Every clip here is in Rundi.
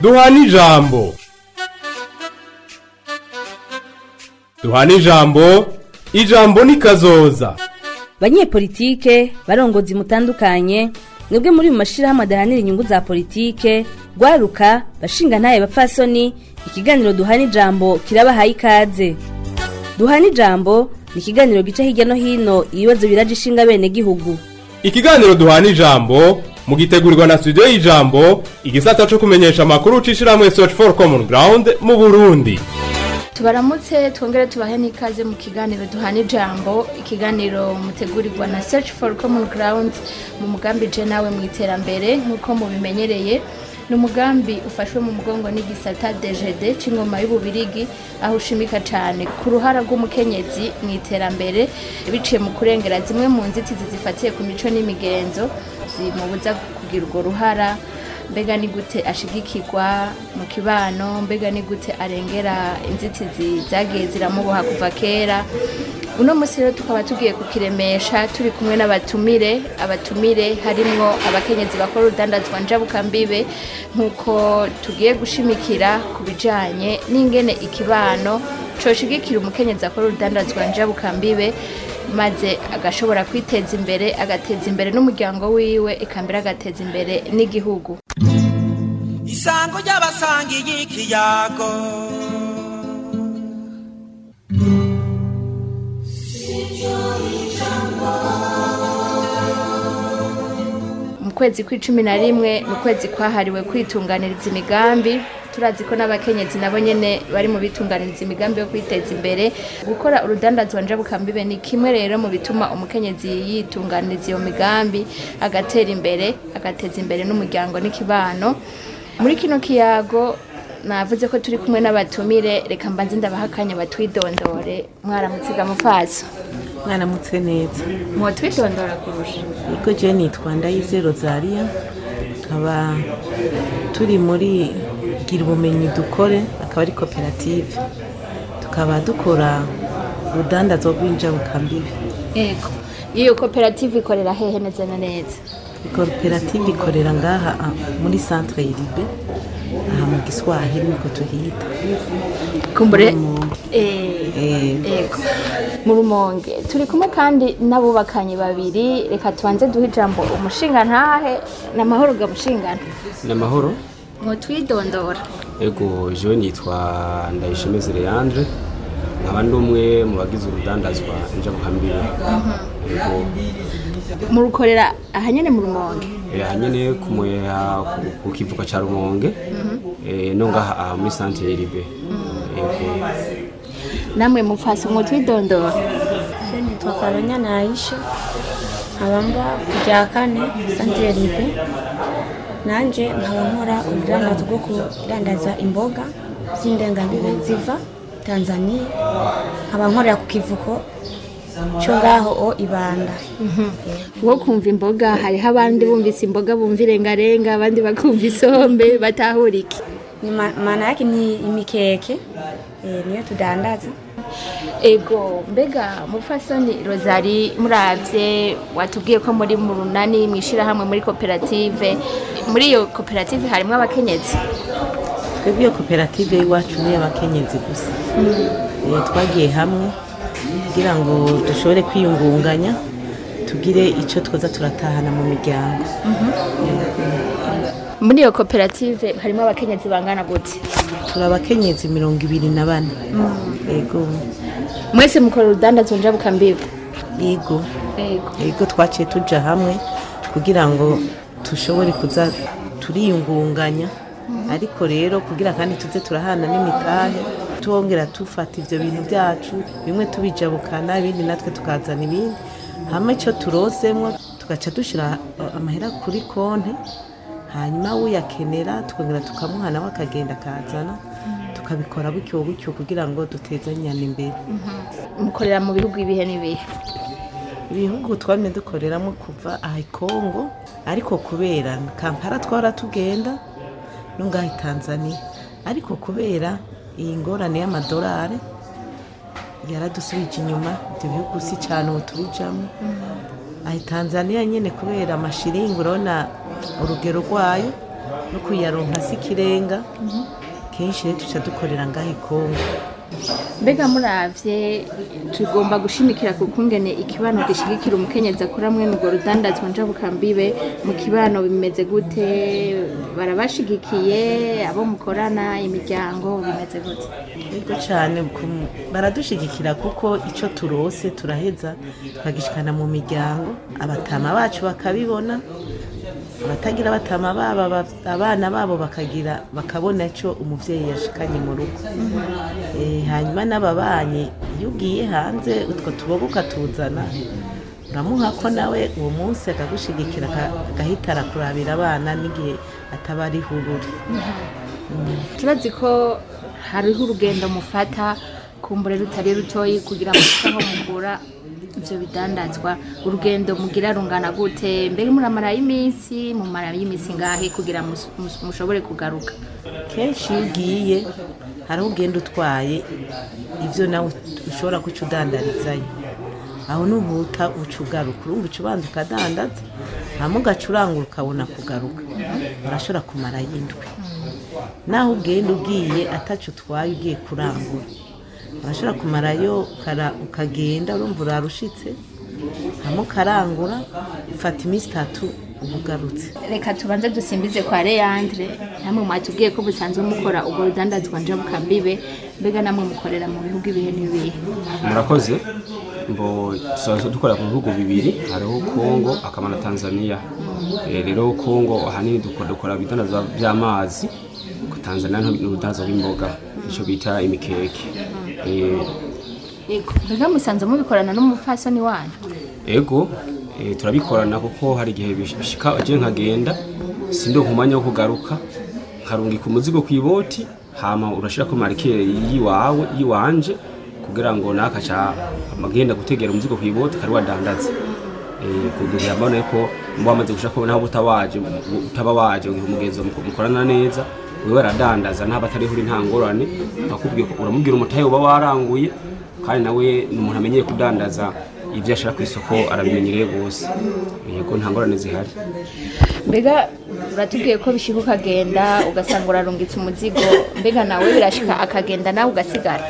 duhana ijambo duhana ijambo ijambo ni kazoza banyepolitike barongozi mutandukanye mwebwe muri mu mashirahamwe adahanira inyungu za politike rwaruka bashinga ntaye bapfasoni ikiganiro duhana ijambo kirabahaye ikaze duhana ijambo ni ikiganiro gica hirya no hino ibibazo biraje ishinga bene gihugu ikiganiro duhana ijambo mugitegurirwa na studio y'ijambo igisata co kumenyesha amakuru c'ishirahamwe search for common ground mu burundi tubaramutse twongere tubahe n'ikaze mu kiganiro duhana ijambo ikiganiro mutegurirwa na search for common ground mu mugambi je nawe mu iterambere nk'uko mubimenyereye ni umugambi ufashwe mu mugongo n'igisata dgd c'ingoma y'ububirigi aho ushimika cane ku ruhara rw'umukenyezi mu iterambere biciye mu kurengera zimwe mu nzitizi zifatiye ku mico n'imigenzo zimubuza kugira urwo ruhara mbega ni gute ashigikirwa mu kibano mbega ni gute arengera inzitizi zagiye ziramuboha kuva kera uno munsi rero tukaba tugiye kukiremesha turi kumwe n'abatumire abatumire harimwo abakenyezi bakora urudandazwa njabukambibe nk'uko tugiye gushimikira ku bijanye n'ingene ikibano coshigikira umukenyezi akora urudandazwa njabukambibe maze agashobora kwiteza imbere agateza imbere n'umuryango wiwe eka mbere agateza imbere n'igihugu isango ry'abasangiye ikiyago mu kwezi kw'icumi na rimwe ni ukwezi kwahariwe kwitunganiriza imigambi turazi ko n'abakenyezi nabo nyene bari mu bitunganiriza imigambi yo kwiteza imbere gukora urudandazwa njabukambibe ni kimwe rero mu bituma umukenyezi yitunganiriza iyo migambi agatera imbere agateza imbere n'umuryango n'ikibano muri kino kiyago navuze ko turi kumwe n'abatumire reka mbanze ndabaha akanya batwidondore mwaramutsiga mufaso mwaramutse neza mwotwidondora kurusha yego je nitwa ndayize rosaria nkaba turi muri gira ubumenyi dukore akaba ari koperative tukaba dukora urudandazwa rw'injabukambibi yego iyo koperative ikorera hehe neza na neza koperative ikorera ngaha ah, muri centre iribe aha mu giswahili niko tuhita kumbure Mu- eh, Eh, yego mu rumonge turi kumwe kandi n'abubakanye babiri reka tubanze duhe ijambo umushinga ntahe ni amahoro ga mushingana ni amahoro mwotwidondora ego jewe nitwa ndayishemeze leandre nkaba ndi umwe mu bagize urudandazwa njabukambibe ego murukorera ahanyene mu rumonge eh, aha nyene ku muheha ku- ku kivuka ca rumonge eh, no ngaha aha muri santere iribe ego namwe mufasi mwotwidondora Je nitwa Karonya Naisha nkaba mba ku rya kane Santire Libe nanje nkaba nkora urudandazo rwo kudandaza imboga z'indengambibe ziva Tanzania nkaba nkorera ku kivuko cyo ngaho o ibanda wo kumva imboga hariho abandi bumvise imboga bumva irengarenga abandi bakumva isombe batahura iki Ni ma- maana yake ni imikeke eh, niyo tudandaza ego mbega mufasoni rosari muravye watubwiye ko muri mu runani mwishirahamwe muri koperative muri iyo koperative harimwo abakenyezi twebwe iyo koperative y'iwacu ni iy'abakenyezi gusa Eh, twagiye hamwe kugira ngo dushobore kwiyungunganya tugire icyo twoza turatahana mu miryango muri iyo koperative harimo abakenyezi bangana gute turi abakenyezi mirongo ibiri na bane yego mwese mukora urudandazwa njabukambibe yego ego yego twaciye tuja hamwe kugira ngo dushobore kuza turiyungunganya ariko rero kugira kandi tuze turahana n'imitahe twongera tufata ivyo bintu byacu bimwe tubijabukana ibindi natwe tukazana ibindi hama icyo turosemwo tugaca dushira uh, amahera kuri konte hanyuma uyakenera tukongera tukamuha nawe akagenda akazana tukabikora gutyo gutyo kugira ngo dutezanyane imbere mukorera mu bihugu ibihe n'ibihe ibihugu twamye dukoreramo kuva aha i kongo ariko kubera kampala twara tugenda no ngaha i tanzania ariko kubera iyi ngorane y'amadolari yaradusubije inyuma ibyo bihugu si cyane ubu tubijamo aha i tanzania nyine kubera amashiringi urabona urugero rwayo no kuyaronka si ikirenga kenshi rero tuca dukorera ngaho i kongo mbega muravye tugomba gushimikira ku kungene ikibano gishigikira umukenyezi akora mwene urwo rudandazwa njabukambibe mu kibano bimeze gute barabashigikiye abo mukorana imiryango bimeze gute yego cyane ku- baradushigikira kuko icyo turose turaheza tukagishikana mu miryango abatama bacu bakabibona abatagira abatama babo aba- abana babo bakagira bakabona icyo umubyeyi yashikanye mu rugo Eh, hanyuma n'ababanyi iyo ugiye hanze utwo tubogo ukatuzana uramuha ko nawe uwo munsi akagushigikira aka- agahita arakurabira abana n'igihe ataba ari hururi turazi ko hariho urugendo mufata kumbure rutari rutoyi kugira ngo aho mukura ivyo bidandazwa urugendo mugira rungana gute mbega muramarayo iminsi mumarayo iminsi ngahe kugira mus- mus- mushobore kugaruka kenshi iyo ugiye hariho ugenda utwaye ibyo nawe ushobora kuca udandarizayo aho nuhuta uca ugaruka urumva uca ubanza ukadandaza hama ugaca urangura ukabona kugaruka urashobora kumarayo indwi naho ugenda ugiye ataco utwaye ugiye kurangura urashobora kumarayo ukara- ukagenda urumva urarushitse hama ukarangura ufata iminsi itatu uba ugarutse reka tubanze dusimbize kwa Leandre namwe mwatubwiye ko busanzwe mukora ubwo rudandazwa njabukambibe mbega namwe mukorera mu bihugu ibihe n'ibihe murakoze mbo tusanzwe dukora ku bihugu bibiri hariho kongo akaba na tanzania Eh, rero kongo ahanini dukora dukora ibidandazwa by'amazi ku tanzania ni urudandazwa rw'imboga icyo bita imikeke Eh, Yego, mbega musanzwe mubikorana n'umupfasoni wanyu ego eh, turabikorana kuko hari igihe bish- bishika je nkagenda sindi umwanya wo kugaruka nkarungika umuzigo ku iboti hama urashirako marikere yiwawe yiwanje kugira ngo nakaca amagenda gutegera umuzigo ku iboti kari wadandaza eh, kugira mbone ko mba wamaze gushaka naho butawaje utaba waje ngihe umugenzi mukorana neza wewe aradandaza nta batari huri nta ngorane akubwiye ko uramubwira umutahe uba waranguye kandi nawe ni umuntu amenyeye kudandaza ibyo ashaka ku isoko arabimenyereye rwose yego nta ngorane zihari mbega uratubwiye ko bishika ukagenda ugasanga urarungitse umuzigo mbega nawe birashika akagenda nawe ugasigara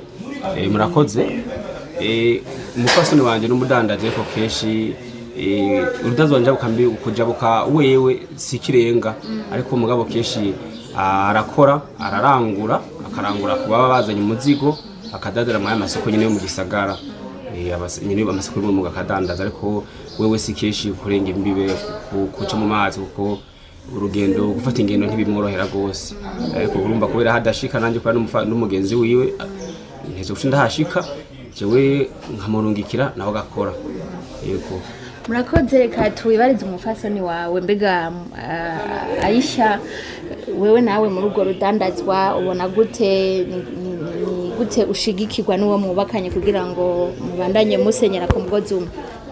Eh, murakoze Eh, umupfasoni wanjye n'umudandaje ko kenshi eh, urudandazo wanje bukambi kujabuka wewe si ikirenga ariko umugabo kenshi arakora ararangura akarangura ku baba bazanye umuzigo akadadara muri aya masoko nyine yo mu gisagara Eh, abas- nyine amasoko yo mu akadandaza ariko wewe si kenshi kurenga imbibe ku- kuca mu mazi kuko urugendo gufata ingendo ntibimworohera rwose ariko urumva kubera hadashika nanjye kubera n'umufa- n'umugenzi wiwe nteze guca ndahashika jewe nkamurungikira nawe agakora yego murakoze reka tuwibarize umupfasoni wawe mbega uh, ayisha wewe nawe muri urwo rudandazwa ubona gute ni, ni, ni gute ushigikirwa n'uwo mwubakanye kugira ngo mubandanye musenyera ku mugozi umwe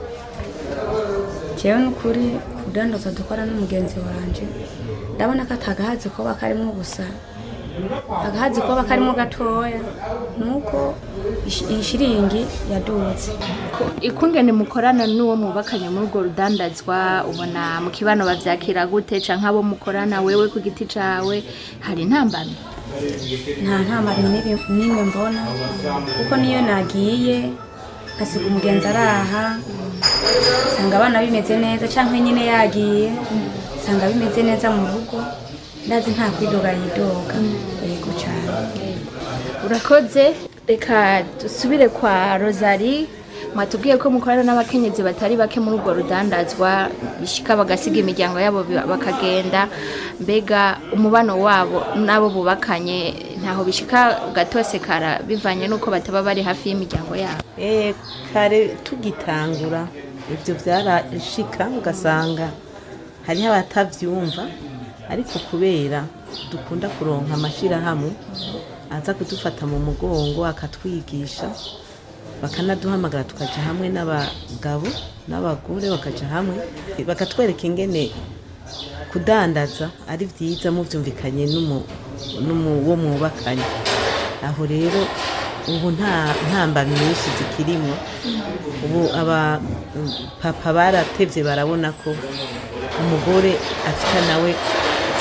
jewe n'ukuri kudandaza dukora n'umugenzi wanje ndabona ko atagahazi koba karimo gusa agahazi koba karimo gatoya nuko ish- iyi shiringi yadutse Ko- ikungene mukorana n'uwo mwubakanye muri urwo rudandazwa ubona mu kibano bavyakira gute canke abo mukorana wewe ku giti cawe hari intambamyi nta ntambanyi n'imwe- n'imwe mbona kuko niyo nagiye nkasiga umugenzi araha nsanga abana bimeze neza cyangwa nyine yagiye nsanga bimeze neza mu rugo ndazi nta kwidoga yidoga yego cyane urakoze reka dusubire kwa rosari mwatubwiye ko mukorana n'abakenyezi batari bake muri urwo rudandazwa bishika bagasiga imiryango yabo bi- bakagenda mbega umubano wabo n'abo bubakanye ntaho bishika ugatosekara bivanye n'uko bataba bari hafi y'imiryango yabo Eh, kare tugitangura ibyo byarashika ugasanga hariho abatabyumva ariko kubera dukunda kuronka amashyirahamwe aza kudufata mu mugongo akatwigisha bakanaduhamagara tukaja hamwe n'abagabo n'abagore bakaja hamwe bakatwereka ingene kudandaza ari byiza mubyumvikanye n'umu- n'umu- wo mwubakanye aho rero ubu nta ntambamyi nyinshi zikirimo ubu aba papa baratevye barabona ko umugore afite nawe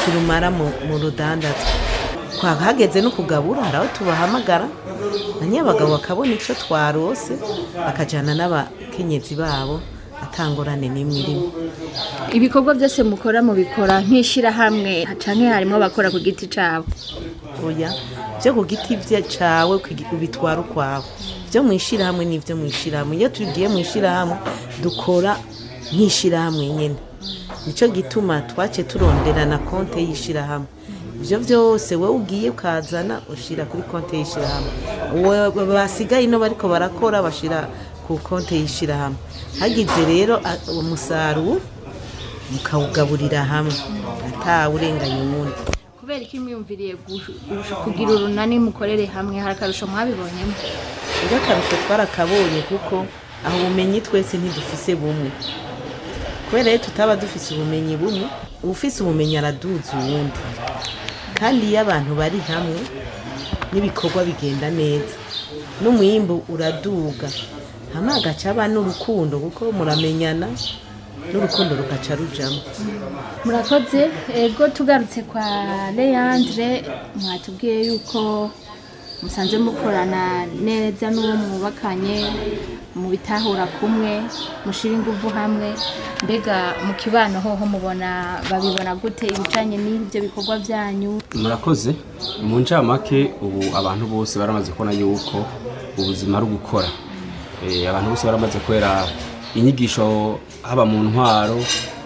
kirumara mu mu rudandazo Kwa- hageze no kugabura hari aho tubahamagara na nyabagabo bakabona icyo twarose bakajyana n'abakenyezi babo atangorane n'imwe irimo ibikorwa byose mukora mubikora nk'ishyirahamwe canke harimo abakora ku giti cabo oya byo ku giti bye cawe kwigi- ubitwara ukwawe byo mu ishyirahamwe n'ibyo mu ishyirahamwe iyo tugiye mu ishyirahamwe dukora nk'ishyirahamwe nyine nicyo gituma twace turondera na konte y'ishyirahamwe ibyo byose wowe ugiye ukazana ushyira kuri konte y'ishyirahamwe Uwo basigaye ino bariko barakora bashyira ku konte y'ishyirahamwe hagize rero a- umusaruro mukawugaburira hamwe atawurenganya uwundi kubera iki mwiyumviriye gu- gu- kugira urunani mukorere hamwe hari akarusho mwabibonyemo ubwo akarusho twarakabonye kuko aho ubumenyi twese ntidufise bumwe kubera rero tutaba dufise ubumenyi bumwe ufise ubumenyi araduza uwundi kandi iyo abantu bari hamwe n'ibikorwa bigenda neza n'umwimbu uraduga hamwe hagaca haba n'urukundo kuko muramenyana n'urukundo rugaca rujamo murakoze ego tugarutse kwa leandre mwatubwiye yuko musanze mukorana neza n'uwo mwubakanye mu bitahura kumwe mushira inguvu hamwe mbega mu kibano hoho mubona babibona gute ibicanye n'ibyo bikorwa byanyu murakoze mu ncamake ubu abantu bose baramaze kubona yuko ubuzima ari ugukora Eh, abantu bose baramaze kubera inyigisho haba mu ntwaro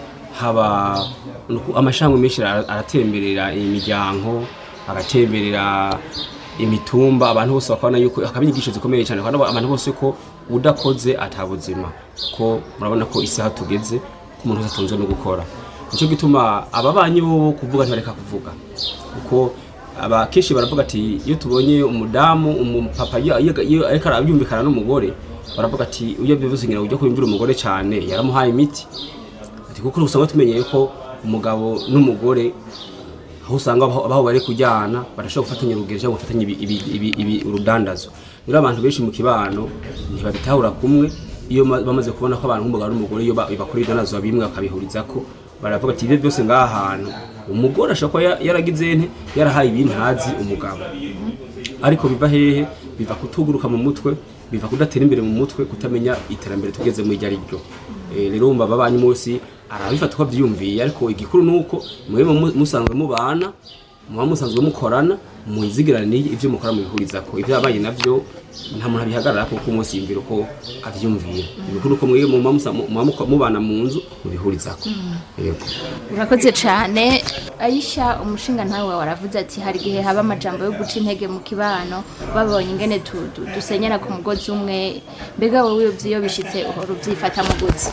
haba nuku- amashami menshi ara- aratemberera imiryango aratemberera imitumba abantu bose bakabona yuko akaba inyigisho zikomeye cyane kandi abantu bose ko udakoze atabuzima ko murabona ko isi aho tugeze ko umuntu wese atunzwe no gukora nicyo gituma ababanyi bo kuvuga ntibareka kuvuga kuko aba kenshi baravuga ati iyo tubonye umudamu umupapa iyo iyo- iyo ariko arabyumvikana n'umugore baravuga ati iyo bivuze ngira ujya kuyumvira umugore cyane yaramuhaye imiti ati kuko usanga tumenyeye ko umugabo n'umugore aho usanga abaho abaho bari kujyana barashobora gufatanya urugero cyangwa gufatanya ibi- ibi- ibi- ibi- urudandazo rero abantu benshi mu kibano ntibabitahura kumwe iyo ma- bamaze kubona ko abantu nk'umugabo n'umugore iyo ba- bakora ibidandazo bimwe bakabihuriza ko baravuga ati ibyo byose ngaha hantu umugore ashobora kuba ya- yaragize nte yarahaye ibintu ntazi umugabo ariko biva hehe biva kutuguruka mu mutwe biva kudatera imbere mu mutwe kutamenya iterambere tugeze mu iryo ari ryo Eh, rero wumva ababanyi munsi arabifata uko abyiyumviye ariko igikuru ni uko mwebwe mu- musanzwe mubana muba musanzwe mukorana mwizigirane ibyo mukora mubihuriza ko ibyo yabaye nabyo nta muntu abihagarara kuko umunsi yumvira uko abyumvira ibikuru uko mwebwe muba musa- muba muko- mubana mu nzu mubihuriza ko yego urakoze cyane ayisha umushinga ntawe wawe waravuze ati hari igihe haba amajambo yo guca intege mu kibano babonye ingene tu- tu- dusenyera ku mugozi umwe mbega wowe iyo bishyitse uhora ubyifata mu gutsi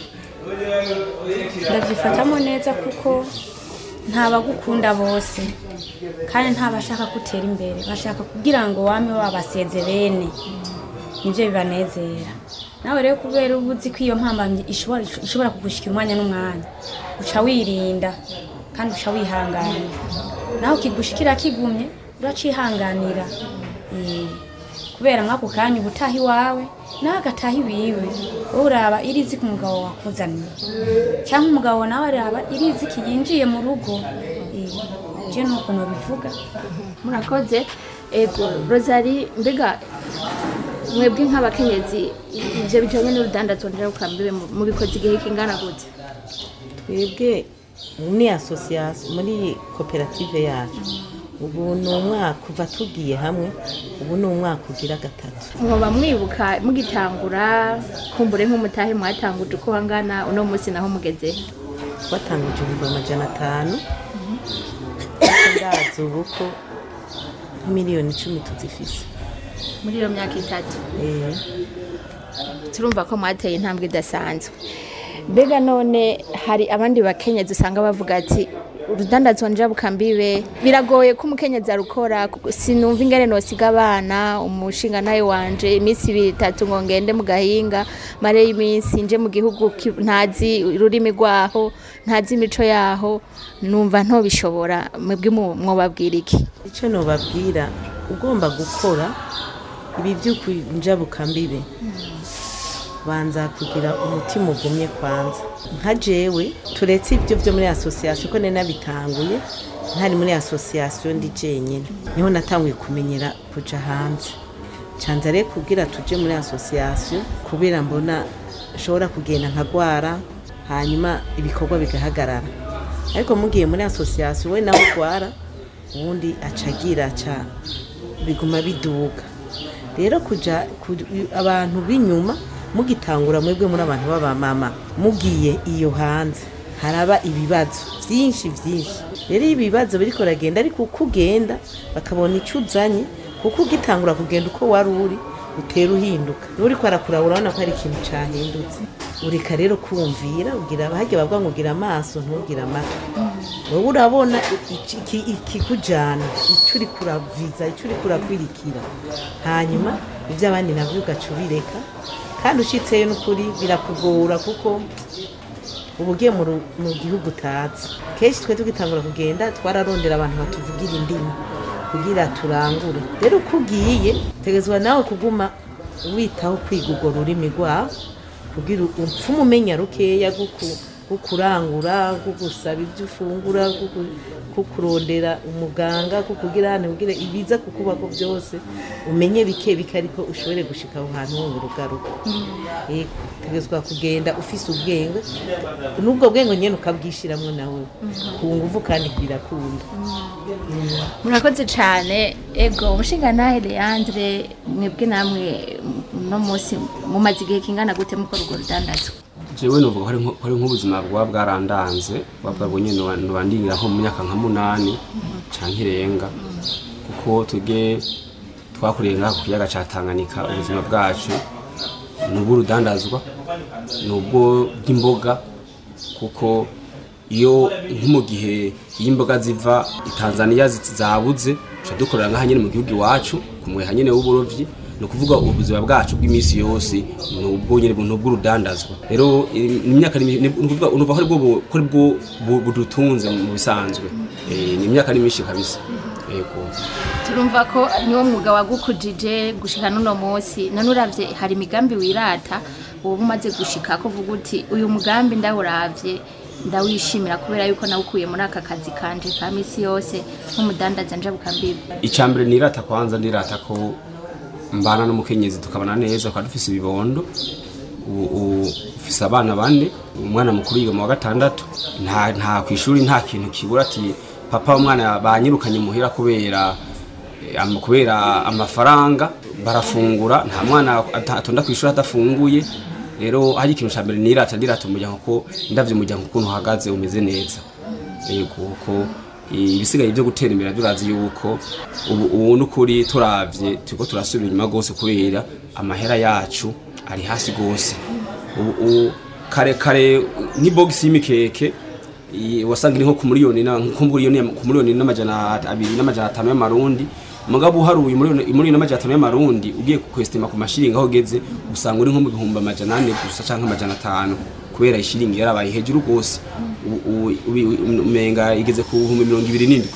ndabyifatamo neza kuko ntabagukunda bose kandi ntabashaka gutera imbere bashaka kugira ngo wame wabaseze bene nibyo bibanezera nawe rero kubera uba uzi ko iyo mpambamyi ishobora ishobora kugushyikira umwanya n'umwanya uca wirinda kandi uca wihangana nawe kigushikira kigumye uracihanganira Eh, kubera mwako kanya uba utaha iwawe nawe agataha iwiwe wowe uraba iriziki umugabo wakuzaniye cyangwa umugabo nawe araba iriziki yinjiye mu rugo Eh, je nuko nobivuga murakoze ego rosari mbega mwebwe nk'abakenyezi ibyo bijyanye n'urudandazwa nderabukambibe mubikoze igihe kingana gute twebwe muri asosiyasiyo muri koperative yacu ubu ni umwaka kuva tugiye hamwe ubu ni umwaka ugira gatatu mwoba mwibuka mugitangura kumbure nk'umutahe mwatanguje uko hangana uno munsi naho mugeze twatanguje ibihumbi amajana atanu ndazi ubu ko miliyoni icumi tuzifise muri iyo myaka itatu Eh, turumva ko mwateye intambwe idasanzwe mbega none hari abandi bakenyezi usanga bavuga ati urudandazwa njabukambibe biragoye ko umukenyezi arukora kuko sinumva ingene nosiga abana umushinga nawe wanje iminsi ibiri itatu ngo ngende mu gahinga mare y'iminsi nje mu gihugu ki- ntazi ururimi rwaho ntazi imico yaho numva ntobishobora mwebwe mu- mwobabwira iki icyo nubabwira ugomba gukora ibi by'ukunjabukambibe banza kugira umutima ugumye kwanza nka jewe turetse ibyo byo muri asosiyasiyo ko nari nabitanguye ntari muri asosiyasiyo ndi jenyine niho natanguye kumenyera kuja hanze canza rero kugira tuje muri asosiyasiyo kubera mbona nshobora kugenda nkagwara hanyuma ibikorwa bigahagarara ariko mugiye muri asosiyasiyo we nawe ugwara ubundi acagira aca biguma biduga rero kuja ku- abantu b'inyuma mugitangura mwebwe muri abantu b'abamama mugiye iyo hanze haraba ibibazo byinshi byinshi rero iyo ibibazo biriko ragenda ariko uko ugenda bakabona icyo uzanye kuko ugitangura kugenda uko wari uri utera uhinduka niba uriko arakuraba urabona ko hari ikintu cahindutse ureka rero kumvira ugira hajya bavuga ngo ugira amaso ntugire amatwi wowe urabona iki- iki- ikikujana icyo uri kuraviza icyo uri kurakwirikira hanyuma ibyo abandi nabyo ugaca ubireka kandi ushitseyo n'ukuri birakugora kuko uba ugiye mu ru- mu gihugu utazi kenshi twe tugitangura kugenda twararondera abantu batuvugira indimi kugira turangure rero uko ugiye tegezwa nawe kuguma witaho kwiga urwo rurimi rwawe kugira upfume umenya rukeya guku- gukurangura gusaba ibyo ufungura guku- kukurondera umuganga kukugira hano kugira ibiza kukubako byose umenye bike bike ariko ushobore gushika aho hantu wongera ugaruka Yego, tegezwa kugenda ufise ubwenge n'ubwo bwenge nyene ukabwishiramwo nawe ku nguvu kandi birakunda murakoze cyane ego umushingantahe leandre mwebwe namwe uno munsi mumaze igihe kingana gute mukora urwo rudandazwa jewe novuga ko ari nko- ko ari nk'ubuzima bwaba bwarandanze buba bwabonye nubandingira nko mu myaka nka munani canke irenga kuko tuge twakuriye ngaha ku kiyaga ca Tanganyika ubuzima bwacu ni ubw'urudandazwa ni ubwo bw'imboga kuko iyo nko mu gihe iyo imboga ziva i Tanzania zi- zabuze tuca dukorera ngaha nyene mu gihugu iwacu ku mweha nyene w'uburovyi ni ukuvuga ubuzima bwacu bw'iminsi yose ni ubwo nyene ni ubw'urudandazwa rero i- imyaka ni ni ukuvuga unuva ko ari bwo bu- ko ari bwo bu- budutunze mu bisanzwe Eh, ni imyaka ni myinshi kabisa yego turumva ko niwo mwuga wagukujije gushika n'uno munsi none uravye hari imigambi wirata wowe umaze gushika ko uvuga uti uyu mugambi ndawuravye ndawishimira kubera yuko nawukuye muri aka kazi kanje ka misi yose nk'umudandaza njabukambibi icambere nirata kwanza ndirata ko mbana n'umukenyezi tukabana neza tukaba dufise ibibondo u- u- ufise abana bane umwana mukuru yiga mu wa gatandatu nta nta kwishuri nta kintu kibura ati papa umwana banyirukanye muhira kubera eh, am- kubera amafaranga barafungura nta mwana ata- atonda kwishuri adafunguye rero hari ikintu ca mbere nirata ndirata umuryango ko ndavye umuryango ukuntu uhagaze umeze neza yego ko ibisigaye byo gutera imbere turazi yuko ubu ubu n'ukuri turavye turiko turasubira inyuma rwose kubera amahera yacu ari hasi rwose ubu ubu kare kare nk'ibogisi y'imikeke i- wasanga iri nko ku miliyoni na- nko ku miliyoni ku miliyoni n'amajana abiri n'amajana atanu y'amarundi mugabo uharuye miliyoni miliyoni n'amajana atanu y'amarundi ugiye kwestima ku mashiringi aho ugeze usanga uri nko mu bihumbi amajana ane gusa canke amajana atanu kubera ishiringi yarabaye hejuru rwose ubu- ubu- ubu- umenga igeze ku bihumbi mirongo ibiri n'indwi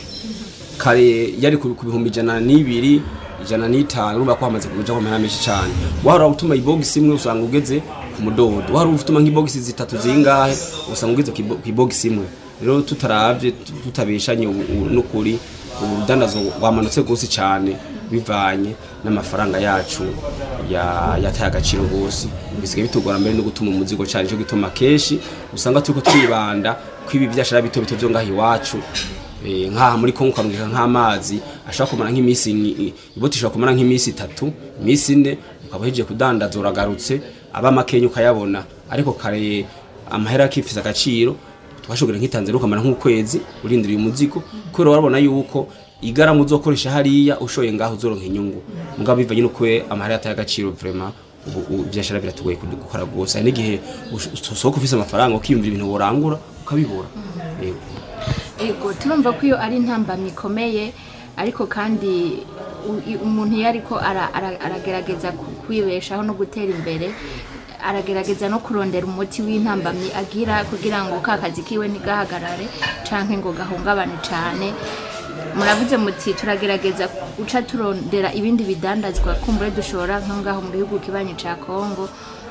kare yari ku ku bihumbi ijana n'ibiri ijana n'itanu urumva ko hamaze kuja ku mahera menshi cane wahora utuma ibogisi imwe usanga ugeze ku mudodo wahora utuma nk'ibogisi zitatu zingahe usanga ugeze ku ibo- ku ibogisi imwe rero tutaravye tu- tutabeshanye ubu- ubu n'ukuri ubu rudandazo rwamanutse rwose cane bivanye n'amafaranga yacu ya- yataye agaciro rwose bisigaye bitugora mbere no gutuma umuzigo cane cyo gituma kenshi usanga turiko twibanda kwibi vyashara bito bito vyo ngaha iwacu Eh, nk'aha muri kongo ukamurika nk'amazi ashobora kumara nk'iminsi ni- iboti ishobora kumara nk'iminsi itatu iminsi ine ukaba uhejeje kudandaza uragarutse aba makenya ukayabona ariko kare amahera akifise agaciro twashobora nk'itanzania ukamara nk'ukwezi urindiriye umuzigo kubera warabona yuko igaramu uzokoresha hariya ushoye ngaho uzoronka inyungu mugabo bivanye n'uko amahera yataye agaciro vraiment ubu ubu ivyashara biratugoye kudu- gukora rwose hari n'igihe ush- usohoka ufise amafaranga ukiyumvira ibintu worangura ukabibura Yego. ego turumva ko iyo ari intambamyi ikomeye ariko kandi u- i- umuntu iyo ariko ara- ara- aragerageza ku- kwibeshaho no gutera imbere aragerageza no kurondera umuti w'intambamyi agira kugira ngo ka kazi kiwe ntigahagarare canke ngo gahungabane cane muravuze muti turagerageza guca turondera ibindi bidandazwa kumbure dushora nko ngaho mu gihugu kibanyi ca kongo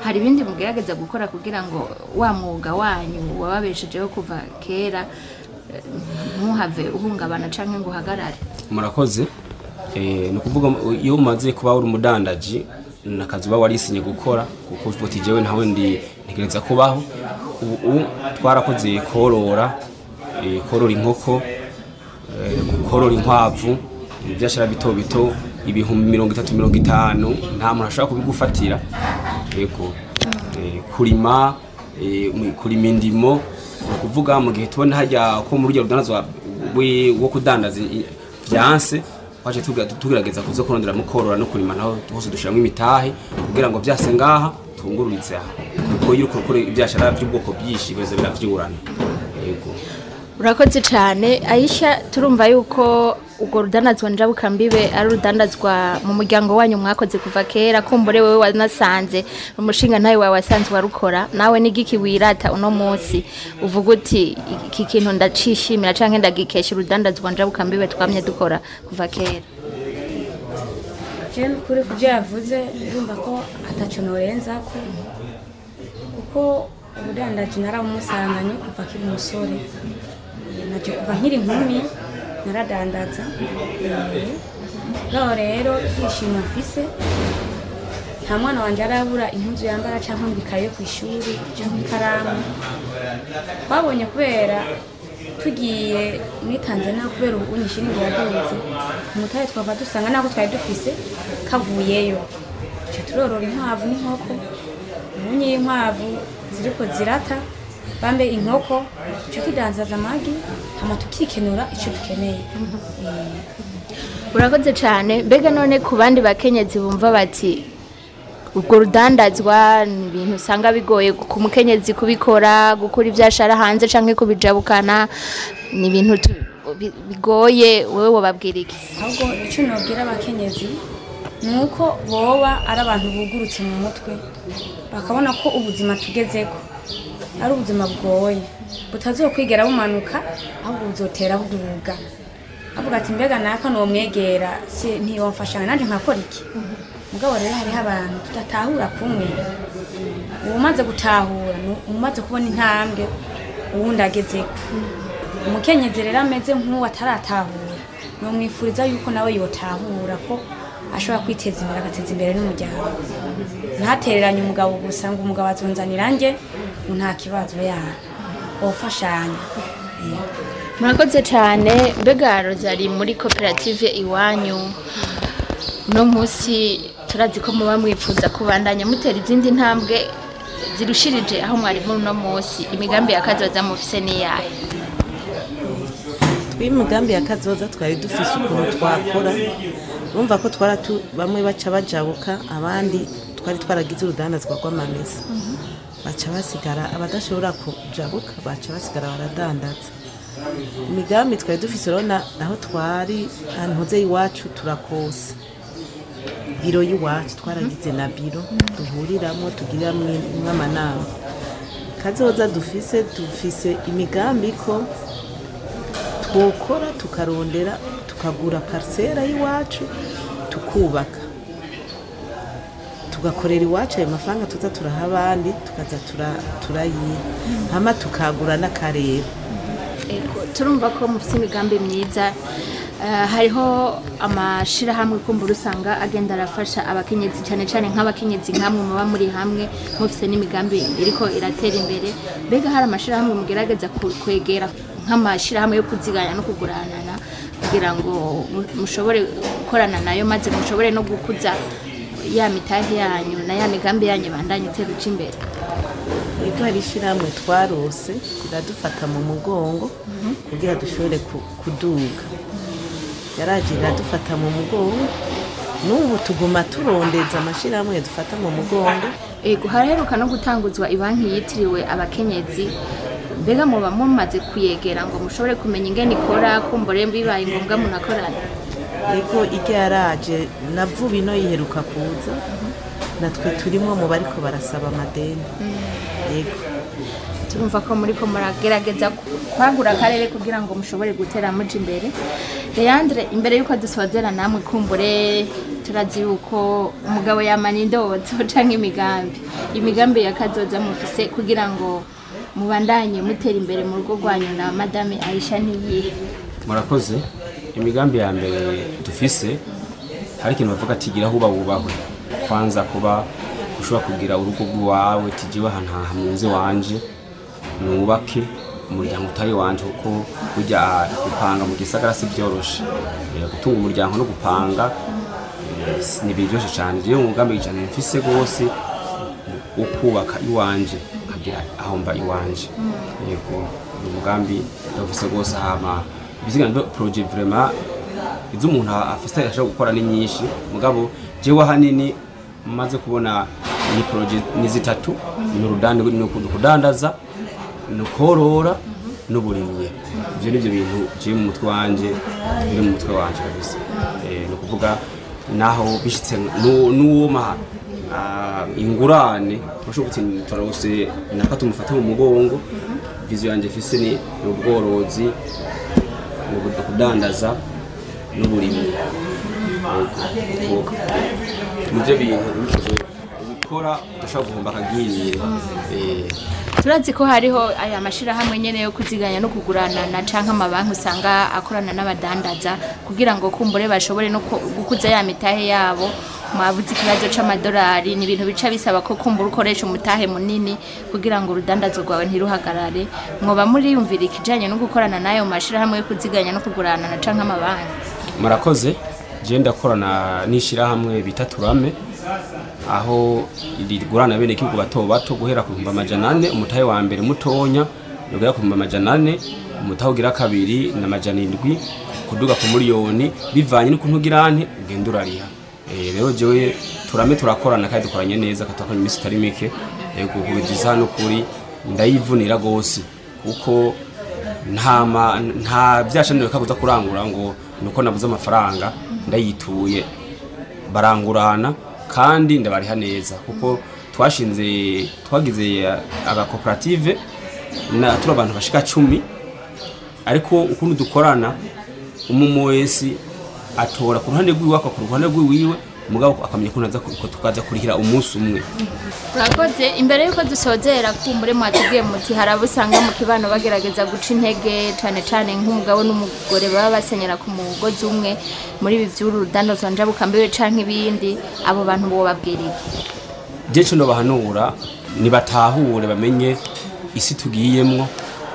hari ibindi mugerageza gukora kugira ngo wa mwuga wanyu wababeshejeho kuva kera eh, ntuhave uhungabana canke ngo uhagarare murakoze Eh, ni ukuvuga iyo umaze kuba uri umudandaji ni akazi uba warisinye gukora kuko uvuga uti jewe ntawe ndi ntegereza kubaho ubu ubu twarakoze korora eh, korora inkoko eh, korora inkwavu ibyashara bito bito ibihumbi mirongo itatu mirongo itanu nta muntu ashobora kubigufatira yego Eh, kurima eh, mu- kurima indimo ni ukuvuga mu gihe tubona hajya ko muri urugero rudanazwa we- wo kudandaza i- byanse twaje tuga- tugerageza kuza kurondera mu korora no kurima naho hose dushyiramo imitahe kugira ngo byase ngaha tungururize aha kuko iyo uri gukora ibyashara by'ubwoko byinshi biza birabyurana yego urakoze cyane ayisha turumva yuko urwo rudandazwa njabukambibe ari urudandazwa mu muryango wanyu mwakoze kuva kera kumbure wowe wanasanze umushinga ntawe wawe wasanzwe warukora nawe n'igiki wirata uno munsi uvuga uti iki kintu ndacishimira cyangwa ndagikesha urudandazwa njabukambibe twamye dukora kuva kera je kuri ku byo yavuze urumva ko ataco norenza ko kuko ubudandaji narabumusanganye kuva akiri umusore Eh, naje kuva nkiri inkumi naradandaza Eh, naho rero ibyishimo mfise nta mwana wanje arabura impuzu yambara cyangwa ngo ikaye ku ishuri cyangwa ikaramu twabonye kubera tugiye muri tanzania kubera ubu nyishiringi yaduze umutahe twava dusanga nako twari dufise kavuyeyo tuca turorora inkwavu n'inkoko ubunye inkwavu ziriko zirata bambe inkoko tuca tudanzaza amagi hama tukikenura icyo dukeneye Eh, urakoze cyane mbega none ku bandi bakenyezi bumva bati urwo rudandazwa ni ibintu usanga bigoye ku mukenyezi kubikora gukura ibyashara hanze cyangwa kubijabukana ni ibintu tu- bi- bigoye wowe wababwira iki ahubwo icyo nabwira abakenyezi ni uko boba ari abantu bugurutse mu mutwe bakabona ko ubuzima tugezeko ari ubuzima bugoye butazokwigera bumanuka ahubwo buzotera buduga avuga ati mbega naka nomwegera si ntiyomfasha nanjye nkakora iki mugabo rero hariho abantu tudatahura kumwe uwumaze gutahura ni umaze kubona intambwe uwundi agezeko umukenyezi rero ameze nk'uwo ataratahura nomwifuriza yuko nawe yotahura ko ashobora kwiteza imbere agateza imbere n'umuryango ntatereranye umugabo gusa ngo umugabo azunzanira nge ngo nta kibazo ya wofashanya murakoze cyane mbega rozari muri koperative iwanyu uno munsi turazi ko muba mwifuza kubandanya mutera izindi ntambwe zirushirije aho mwari muri uno munsi imigambi ya kazoza mufise n'iyahe tw'imigambi ya kazoza twari dufise ukuntu twakora urumva ko twara tu- bamwe baca bajabuka abandi twari twaragize urudandazwa rw'amamesa baca basigara abadashobora kujabuka baca basigara baradandaza imigambi twari dufise urabona aho twari ahantu hoze iwacu turakose biro y'iwacu twaragize na biro duhuriramo tugiriramo amanama kazoza dufise dufise imigambi ko twokora tukarondera tukagura parisera y'iwacu tukubaka tugakorera iwacu ayo mafaranga tuza turaha abandi tukaza tura- turayiha hama tukagura n'akarere Ego, turumva ko mufite imigambi myiza Eh, hariho amashirahamwe kumbura usanga agenda arafasha abakenyezi cyane cyane nk'abakenyezi nkamwe muba muri hamwe mufite n'imigambi iriko iratera imbere mbega hari amashirahamwe mugerageza ku- kwegera nk'amashirahamwe yo kuziganya no kuguranana kugira ngo mu- mushobore gukorana nayo maze mushobore no gukuza ya mitahe yanyu na ya migambi yanyu bandanye itera uca imbere Ego hari ishyirahamwe twarose riradufata mu mugongo kugira dushobore ku- kuduga yaraje iradufata mu mugongo n'ubu tuguma turondeza amashyirahamwe dufata mu mugongo Ego haraheruka no gutanguzwa ibanki yitiriwe abakenyezi mbega muba mumaze kuyegera ngo mushobore kumenya ingene ikora kumbure bibaye ngombwa munakorana ego iryo yaraje na vuba ino yiheruka kuza natwe turimo mu bariko barasaba amadeni yego turumva ko muri ko muragerageza kwagura akarere kugira ngo mushobore gutera muja imbere leandre imbere y'uko dusozera namwe kumbure turazi yuko umugabo yamana indoto canke imigambi imigambi ya kazoza mufise kugira ngo mubandanye mutera imbere mu rugo rwanyu na madame aisha niyihe murakoze imigambi ya mbere dufise hari ikintu bavuga ati gira huba wubahwe kwanza kuba ushobora kugira urugo rw'iwawe tigiwe ahantu hamunze wanje nubake umuryango utari wanje kuko burya gupanga mu gisagara si byoroshe Eh, gutunga umuryango no gupanga eh, si- ntibiryoshe cyane jewe umugambi cyane mfise rwose wo kubaka iwanje nkagira aho mba iwanje yego ni umugambi ndawufise rwose hama bisigaye ndo projet vraiment izo umuntu afise ashobora gukora ni nyinshi mugabo jewe ahanini maze kubona ni projet ni zitatu ni urudanda ni ukudandaza ni ukorora n'uburimyi ibyo ni byo bintu jewe mu mutwe wanje biri mu mutwe wanje kabisa Eh, ni ukuvuga naho bishitse nu- n'uwoma ah, ingurane urashobora kuti turarose naka tumufate mu mugongo viziyo yanjye ifise ni ni ubworozi ni ukudandaza n'uburimyi Yego. nibyo bintu bikozwe ubikora udashobora guhomba akagirire Eh, turazi ko hariho aya mashirahamwe nyene yo kuziganya no kugurana na canke amabanki usanga akorana n'abadandaza kugira ngo kumbure bashobore no ku- gukuza ya mitahe yabo mwavuze ikibazo c'amadolari ni ibintu bica bisaba ko kumbura ukoresha umutahe munini kugira ngo urudandazo rwawe ntiruhagarare mwoba muriyumvira ikijanye no gukorana n'ayo mashirahamwe yo kuziganya no kugurana na canke amabanki murakoze je ndakorana n'ishyirahamwe bita turame aho rigurana bene igihugu bato bato guhera ku bihumbi amajana ane umutahe wa mbere mutonya ugera ku bihumbi amajana ane umutahe ugira kabiri na amajana indwi kuduga ku miliyoni bivanye n'ukuntu ugira ante ugenda urariha Eh, rero jewe turame turakorana kandi dukoranye neza katakoranye iminsi itari mike kubigiza n'ukuri ndayivunira gose kuko nta ma- nta byashanire kabuza kurangura ngo nuko nabuze amafaranga ndayituye barangurana kandi ndabariha neza kuko twashinze twagize agakoperative na turi abantu bashika cumi ariko ukuntu dukorana umumu wese atora ku ruhande rw'iwe akakora ku ruhande rw'iwiwe mugabo akamenya ko naza ko tukaza kurihira umunsi umwe urakoze imbere y'uko dusozera kumbure mwatubwiye muti hari abo usanga mu kibano bagerageza guca intege cyane cyane nk'umugabo n'umugore baba basenyera ku mugozi umwe muri ibi by'uru rudandazwa njabukambiwe canke ibindi abo bantu bo babwiriye je cyo bahanura nibatahure bamenye isi tugiyemwo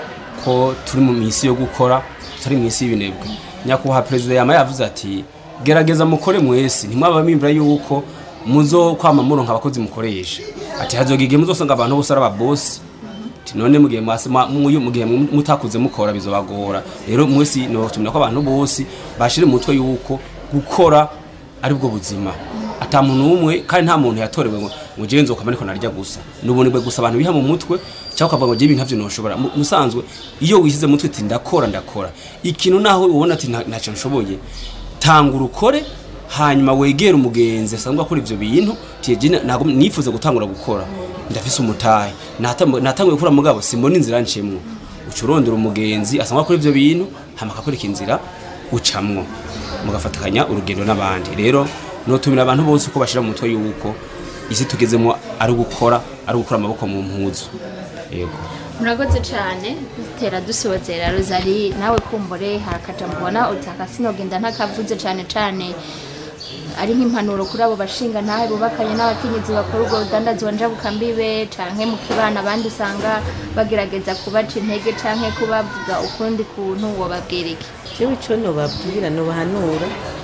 ko turi mu misi yo gukora tutari mu isi y'ibinebwe nyakubahwa perezida yama yavuze ati gerageza mukore mwese ntimwaba mimvira yuko muzo kwama muronka abakozi mukoresha ati hazoga igihe muzosanga abantu bose ari ababosi ati none mugihe mwase mwa- muyu- mugihe mutakuze mukora bizobagora rero mwese notumira ko abantu bose bashire mu mutwe yuko gukora ari bwo buzima ata muntu umwe kandi nta muntu yatorewe ngo ngo jewe nzokama ariko narya gusa nubonebwe gusa abantu biha mu mutwe cyangwa ukavuga ngo jewe ibintu ntavyo noshobora Mu- musanzwe iyo wishyize mu mutwe ati ndakora ndakora ikintu naho ubona ati "Nta- ntacyo nshoboye tangura ukore hanyuma wegere umugenzi asanzwe akora ivyo bintu tiye ntabwo nifuza gutangura gukora ndafise umutahe Natam- natanguye gukora mugabo simbona inzira ncemwo uca urondera umugenzi asanzwe akora ivyo bintu hama akakwereka inzira ucamwo mugafatikanya urugendo n'abandi rero notumira abantu bose ko bashira mu mutwe yuko isi tugezemo ari gukora ari gukora amaboko mu mpuzu yego murakoze cyane dutera dusozera rozari nawe kumbure harakaja mubona utaka sinogenda ntakavuze cyane cyane ari nk'impanuro kuri abo bashinga ntahe bubakanye n'abakenyezi bakora ubwo rudandazwa njabukambibe canke mu kibana abandi usanga bagerageza kubaca intege canke kubavuga ukundi kuntu wobabwira iki jewe ico nobabwira nobahanura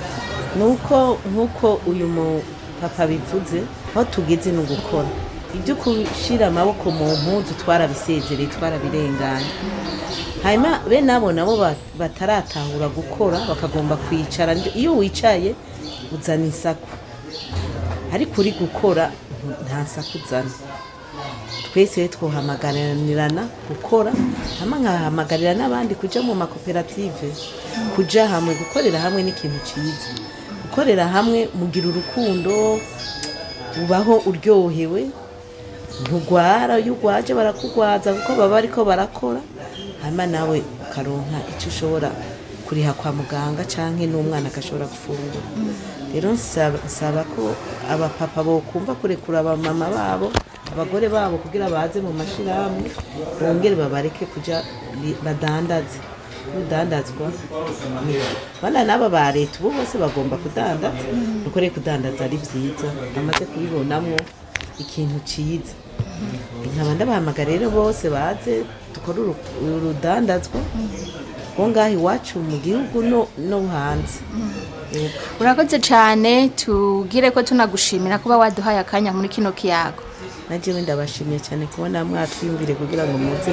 nuko nkuko uyu mu papa bivuze aho tugeze ni ugukora ibyo gushira amaboko mu mpuzu twarabisezereye twarabirenganye hanyuma bene abo nabo ba- bataratahura gukora bakagomba kwicara Ndi- iyo wicaye uzana isaku ariko uri gukora nta saku uzana twese twohamagaranirana gukora hama nkahamagarira n'abandi kuja mu makoperative kuja hamwe gukorera hamwe n'ikintu ciza gukorera hamwe mugira urukundo ubaho uryohewe ntugwara iyo ugwaje barakugwaza kuko baba ariko barakora hanyuma nawe ukaronka icyo ushobora kuriha kwa muganga cyangwa n'umwana agashobora gufungura rero nsaba nsaba ko abapapa bokumva kurekura abamama babo abagore babo kugira baze mu mashyirahamwe bongere babareke kujya bi- badandaze kudandazwa bana n'aba ba leta ubu bose bagomba kudandaza nuko rero kudandaza ari byiza bamaze kubibonamo ikintu cyiza nkaba ndabahamagara rero bose baze dukore uru- urudandazwa rwo ngaho iwacu mu gihugu no no hanze Yego. urakoze cyane tubwire ko tunagushimira kuba waduhaye akanya muri kino kiyago najewe ndabashimiye cyane kubona mwatwiyumvire kugira ngo muze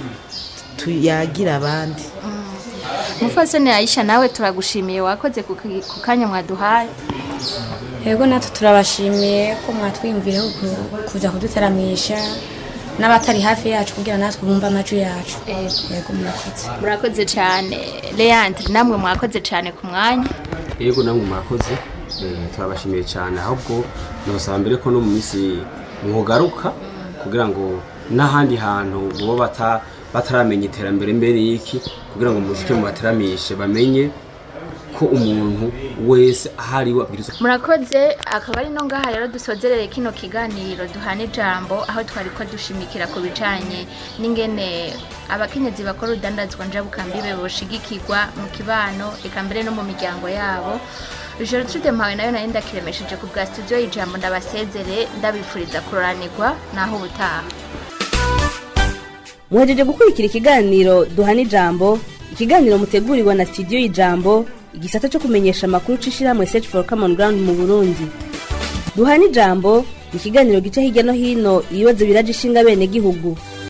tuyagire abandi mufasoni ayisha nawe turagushimiye wakoze ku ki- ku kanya mwaduhaye yego natwe turabashimiye ko mwatwiyumvireho ku- kuza kuduteramisha n'abatari hafi yacu kugira natwe bumve amajwi yacu yego murakoze murakoze cyane leandre namwe mwakoze cyane ku mwanya yego namwe murakoze eh, turabashimiye cyane ahubwo nabasaba mbere ko no mu minsi mugaruka kugira ngo n'ahandi hantu bo bata bataramenya iterambere mbere y'iki kugira ngo muzike mubateramishe bamenye ko umuntu wese ahari we abwirizwa murakoze akaba ari no ngaha rero dusozerere kino kiganiro duhana ijambo aho twari ko dushimikira ku bijanye n'ingene abakenyezi bakora urudandazwa njabukambibe boshigikirwa mu kibano eka mbere no mu miryango yabo Gertrude mpawe nayo nari ndakiremesheje ku bwa studio y'ijambo ndabasezere ndabifuriza kuroranirwa naho ubutaha muhejeje gukurikira ikiganiro duhana ijambo ikiganiro mutegurirwa na studio y'ijambo igisata cyo kumenyesha amakuru c'ishirahamwe search for common ground mu burundi duhana ijambo ni ikiganiro gica hirya no hino ibibazo biraje ishinga bene gihugu